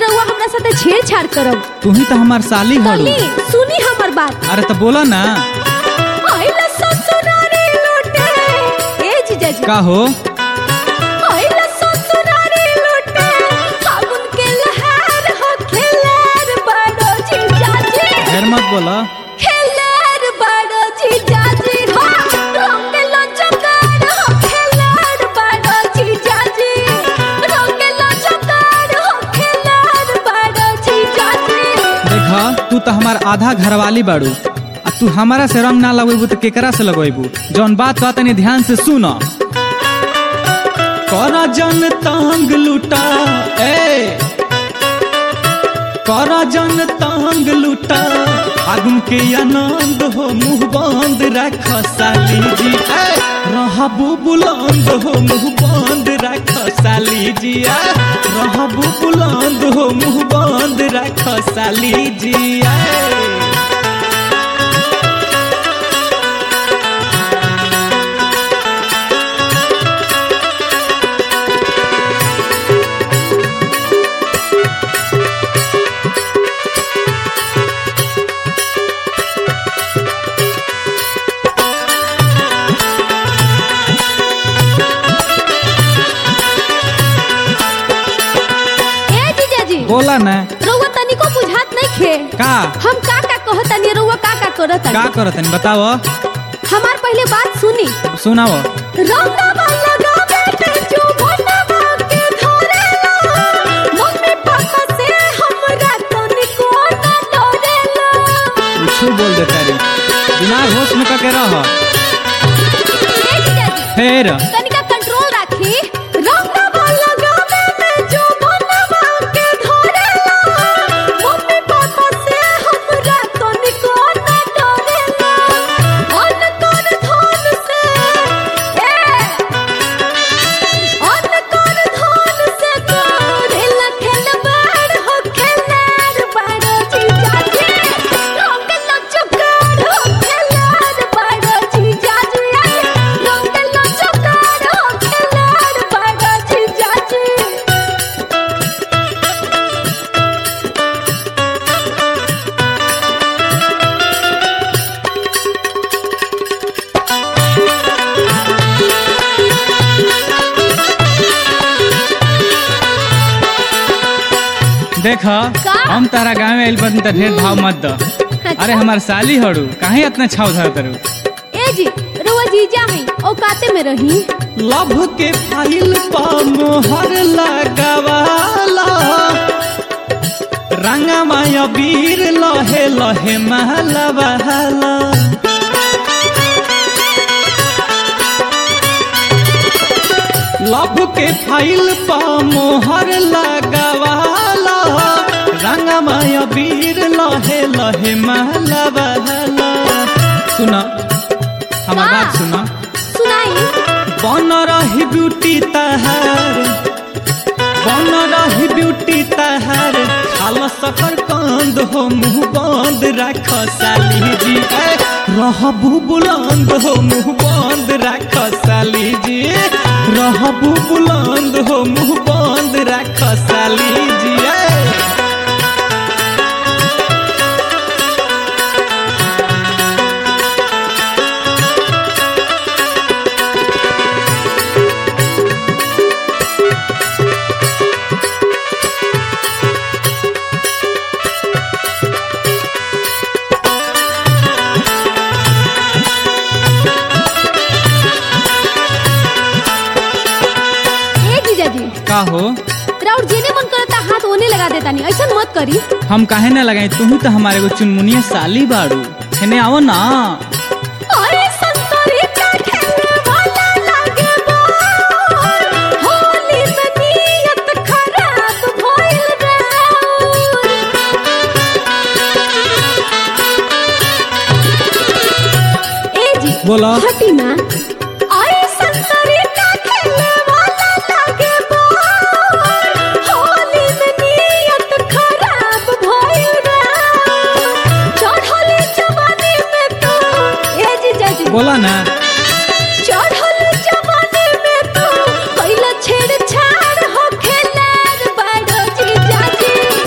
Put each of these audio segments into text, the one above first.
रउआ हमरा साथे छेड़छाड़ करब तू ही तो हमार साली हड़ू तनी सुनी हमर बात अरे तो बोला ना आइला ससुरारी लूटे ए जीजाजी का हो आइला ससुरारी लूटे फागुन के लहर हो खेलर बड़ो जीजाजी ढेर मत बोला खेलर बड़ो जीजाजी हो रंग लचकार हो खेलर बड़ो जीजाजी रंग लचकार हो खेलर बड़ो जीजाजी देखा तू तो हमार आधा घरवाली बाड़ू आ तू हमारा से रंग ना लगेबू तो केकरा से लगेबू जौन बात कहता तनी ध्यान से सुन करा जन तांग लुटा ए करा जन तांग लुटा आगुन के आनंद हो मुंह बंद रख साली जी ए रहबू बुलंद हो मुंह बंद रख साली जी ए रहबू बुलंद हो मुंह बंद रख साली जी ए ए जीजाजी बोला ना रउआ तनिको बुझात नहीं खे का हम का का कहतनी रउआ का का करत का करतनी बताओ हमार पहले बात सुनी सुनाओ रंगवा लगावे पे जो बनवा के धरेला मम्मी पापा से हमरा तनिको ना डरेला कुछ बोल दे तारी दिमाग होश में करके रह ए जीजाजी फिर तनिका कंट्रोल राखी रंगवा लगावे पे जो बनवा के धरेला मम्मी पापा से हमरा तनिको ना डरेला अन कर धन से ए अन कर धन से करेला खेलबाड़ हो खेलाड़ बाड़ो जीजाजी रंग लचकार हो खेलाड़ बाड़ो जीजाजी रंग लचकार हो खेलाड़ बाड़ो जीजाजी देख का? हम तारा गाँव में आइल बन त ढेर भाव मत द अरे हमार साली हड़ू काहे इतना छाव धर तरू ए जी रुआ जीजा है औकाते में रही लभ के फाइल पा मोहर लगावाला रंगा माया वीर लहे लहे महला बहाला लभ के फाइल पा मोहर लगावाला रंगा माया वीर लहे लहे महला बहाला सुना हमार का? बात सुना सुनाई बन रही ब्यूटी तहार बन रही ब्यूटी तहार खाल सकर कंद हो मुंह बंद रख साली जी ए, रहबू बुलंद हो मुंह बंद रख साली जी रहबू बुलंद हो मुंह बंद रख साली जी ए। ए जीजा जी का हो राउर जेने मन करता हाथ ओने लगा देता नहीं ऐसा मत करी हम काहे ना लगाई तू ही तो हमारे को चुनमुनिया साली बाड़ू हेने आओ ना अरे संतरी का खेले वाला लागे बार होली में नियत खराब भइल रे ए जी बोला। हटी ना अरे संतरी का खेले वाला लागे बार होली में नियत खराब भइल रे चढ़ली जवानी में तो ए जीजा जी बोला ना चढ़ल जवानी में तो कैला छेड़छाड़ हो खेलार बाड़ो जीजा जी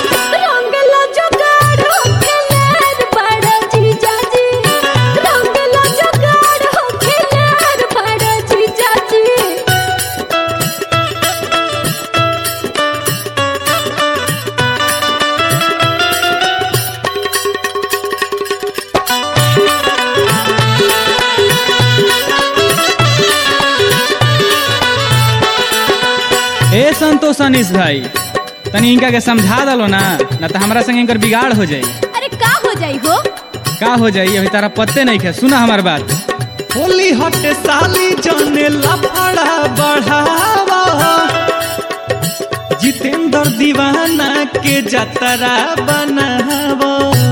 तो सनीश भाई तनी इनका के समझा दलो ना ना तो हमरा संगे इनकर बिगाड़ हो जाई अरे का हो जाई हो का हो जाई अभी तारा पत्ते नहीं खे सुना हमार बात होली हटे साली जाने लफड़ा बढ़ावा जितेंद्र दीवाना के जतरा बनावा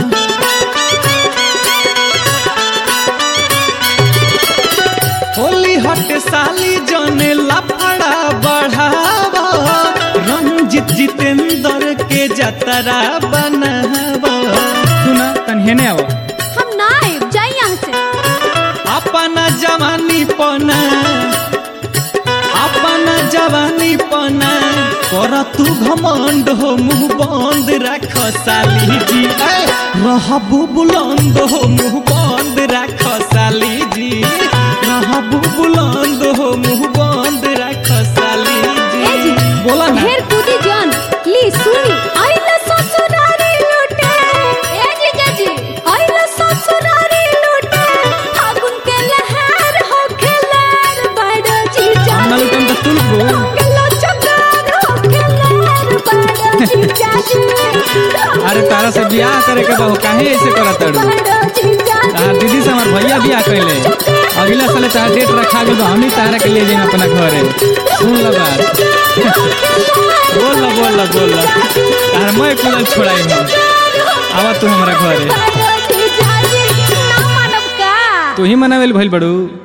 होली हटे साली जाने लफड़ा बढ़ावा रंजित जितेंद्र के जतरा बनावा सुना तन हेने आवो हम ना आइब जाई यहाँ से अपना जवानी पना अपना जवानी पना कर तू घमंड हो मुंह बंद रख साली जी ऐ, रहबू बुलंद हो मुंह बंद रख साली जी रहबू बुलंद हो मुंह बंद रख साली ए जी जी बोला ना ढेर कूदी जान ली सुनी आइला ससुरारी लूटे ए जी जजी आइला ससुरारी लूटे फागुन के लहर हो खेलर बड़ जी हम ना जान लुटम तो तुल गो गलो चकार हो खेलर बड़ जी जान अरे तारा से बियाह करे के बहु काहे ऐसे करत तड़ू बड़ जी जान तार दीदी से हमार भैया बियाह कैले अगला साल तार डेट रखा गल हम ही तारा के लिए जाए अपना घरे सुन लो बात बोल लो बोल लो बोल लो तार मैं कुलल छोड़ाई हम आवा तू हमारा घरे बड़ जी जान ना मानव का तू ही मनावेल भइल बड़ू